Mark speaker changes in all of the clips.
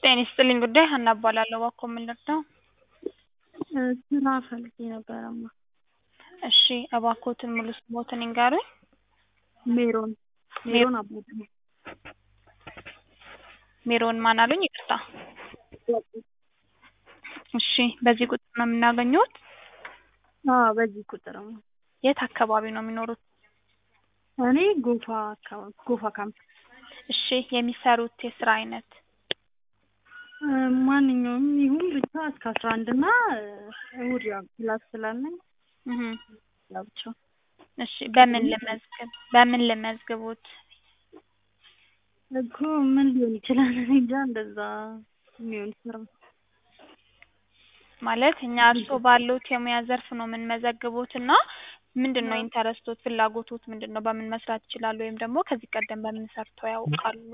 Speaker 1: ጤና ይስጥልኝ ጉዳይ ሀና እባላለሁ። እባክዎ ምን ልርዳው?
Speaker 2: ስራ ፈልጌ ነበረማ።
Speaker 1: እሺ እባክዎትን ሙሉ ስምዎትን ይንገሩኝ?
Speaker 2: ሜሮን ሜሮን አባተ
Speaker 1: ሜሮን ማን አሉኝ? ይቅርታ። እሺ በዚህ ቁጥር ነው የምናገኘዎት?
Speaker 2: አዎ በዚህ ቁጥር ነው።
Speaker 1: የት አካባቢ ነው የሚኖሩት?
Speaker 2: እኔ ጎፋ አካባቢ ጎፋ ካምፕ።
Speaker 1: እሺ የሚሰሩት የስራ አይነት?
Speaker 2: ማንኛውም ይሁን ብቻ እስከ አስራ አንድ እና እሑድ ያው ክላስ ስላለኝ
Speaker 1: እህ
Speaker 2: ያው ብቻ
Speaker 1: እሺ በምን ልመዝግብ በምን ልመዝግቦት?
Speaker 2: እኮ ምን ሊሆን ይችላል? እኔ እንጃ እንደዛ የሚሆን ስራ
Speaker 1: ማለት እኛ እርስዎ ባሉት የሙያ ዘርፍ ነው የምንመዘግቦት እና ምንድን ነው ኢንተረስቶት ፍላጎቶት ምንድን ነው? በምን መስራት ይችላሉ? ወይም ደግሞ ከዚህ ቀደም በምን ሰርተው ያውቃሉ?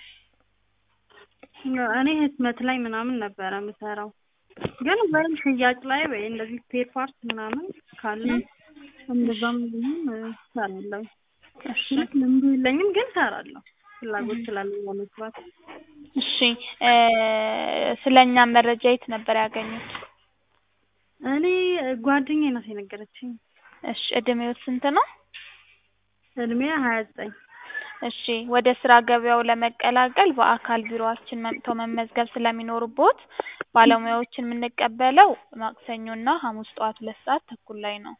Speaker 2: እኔ ህትመት ላይ ምናምን ነበረ የምሰራው ግን ወይም ሽያጭ ላይ ወይ እንደዚህ ስፔር ፓርት ምናምን ካለ እንደዛም ቢሆን እሰራለሁ።
Speaker 1: እሺ
Speaker 2: ልምዱ የለኝም ግን እሰራለሁ ፍላጎት ስላለኝ ለመስራት።
Speaker 1: እሺ ስለ እኛ መረጃ የት ነበር ያገኙት?
Speaker 2: እኔ ጓደኛዬ ናት የነገረችኝ።
Speaker 1: እሺ እድሜዎት ስንት ነው?
Speaker 2: እድሜ ሀያ ዘጠኝ
Speaker 1: እሺ ወደ ስራ ገበያው ለመቀላቀል በአካል ቢሮአችን መጥተው መመዝገብ ስለሚኖርቦት ባለሙያዎችን የምንቀበለው ማክሰኞና ሐሙስ ጠዋት ሁለት ሰዓት ተኩል ላይ ነው።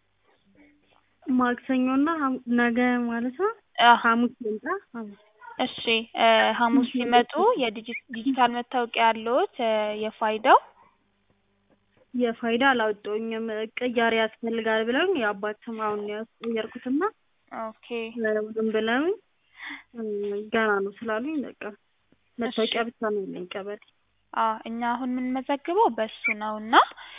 Speaker 2: ማክሰኞና ሐሙ ነገ ማለት ነው?
Speaker 1: አዎ
Speaker 2: ሐሙስ ልምጣ? ሐሙስ
Speaker 1: እሺ ሐሙስ ሲመጡ የዲጂታል መታወቂያ አለዎት የፋይዳው?
Speaker 2: የፋይዳ አላወጣሁኝም ቅያሬ ያስፈልጋል ብለውኝ የአባት ስም አሁን ነው ያስቀየርኩትና
Speaker 1: ኦኬ
Speaker 2: ዝም ብለውኝ ገና ነው ስላሉኝ በቃ መታወቂያ ብቻ ነው ያለኝ ቀበሌ።
Speaker 1: አዎ እኛ አሁን የምንመዘግበው በሱ ነው እና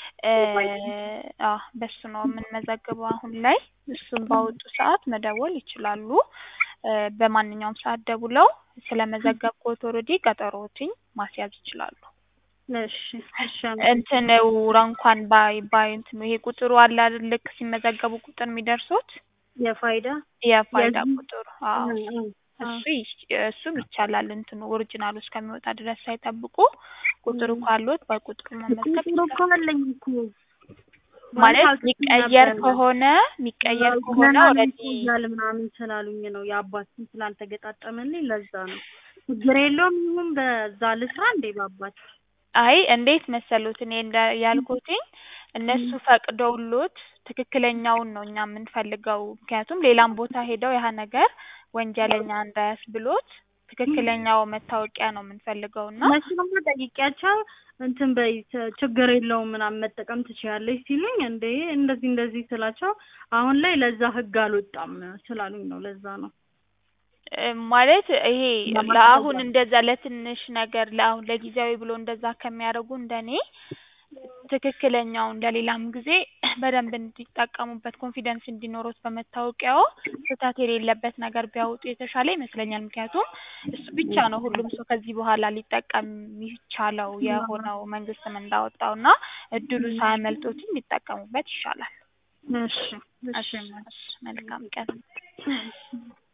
Speaker 1: አዎ በሱ ነው የምንመዘግበው አሁን ላይ እሱን ባወጡ ሰዓት መደወል ይችላሉ። በማንኛውም ሰዓት ደውለው ስለመዘገብኩት ኦልሬዲ ቀጠሮዎትን ማስያዝ ይችላሉ።
Speaker 2: እሺ እሺ
Speaker 1: እንትን ውራ እንኳን ባይ ባይ እንትኑ ይሄ ቁጥሩ አለ አይደል ልክ ሲመዘገቡ ቁጥር የሚደርሱት
Speaker 2: የፋይዳ
Speaker 1: የፋይዳ ቁጥሩ አዎ
Speaker 2: አዎ
Speaker 1: እሱ እሱም ይቻላል እንትኑ ኦሪጂናሉ እስከሚወጣ ድረስ ሳይጠብቁ ቁጥሩ ካሉት በቁጥሩ መመዝገብ
Speaker 2: ቁጥሩ እኮ አለኝ እኮ
Speaker 1: ማለት የሚቀየር ከሆነ የሚቀየር ከሆነ ኦልሬዲ
Speaker 2: ይቆያል ምናምን ስላሉኝ ነው የአባት ስም ስላልተገጣጠመልኝ ለዛ ነው። ችግር የለውም ይሁን በዛ ልስራ እንዴ በአባት
Speaker 1: አይ እንዴት መሰሉት እኔ እንደ ያልኩትኝ እነሱ ፈቅደውሎት ትክክለኛውን ነው እኛ የምንፈልገው። ምክንያቱም ሌላም ቦታ ሄደው ያ ነገር ወንጀለኛ እንዳያስብሎት ትክክለኛው መታወቂያ ነው የምንፈልገው እና
Speaker 2: መቼም ጠይቄያቸው እንትን በይ ችግር የለውም ምናምን መጠቀም ትችያለሽ ሲሉኝ እንዴ እንደዚህ እንደዚህ ስላቸው አሁን ላይ ለዛ ህግ አልወጣም ስላሉኝ ነው ለዛ ነው።
Speaker 1: ማለት ይሄ ለአሁን እንደዛ ለትንሽ ነገር ለአሁን ለጊዜያዊ ብሎ እንደዛ ከሚያደርጉ እንደኔ ትክክለኛው እንደሌላም ጊዜ በደንብ እንዲጠቀሙበት ኮንፊደንስ እንዲኖሩት በመታወቂያው ስህተት የሌለበት ነገር ቢያወጡ የተሻለ ይመስለኛል። ምክንያቱም እሱ ብቻ ነው ሁሉም ሰው ከዚህ በኋላ ሊጠቀም የሚቻለው የሆነው መንግስትም እንዳወጣው እና እድሉ ሳያመልጦትም ሊጠቀሙበት ይሻላል።
Speaker 2: እሺ
Speaker 1: እሺ መልካም ቀን።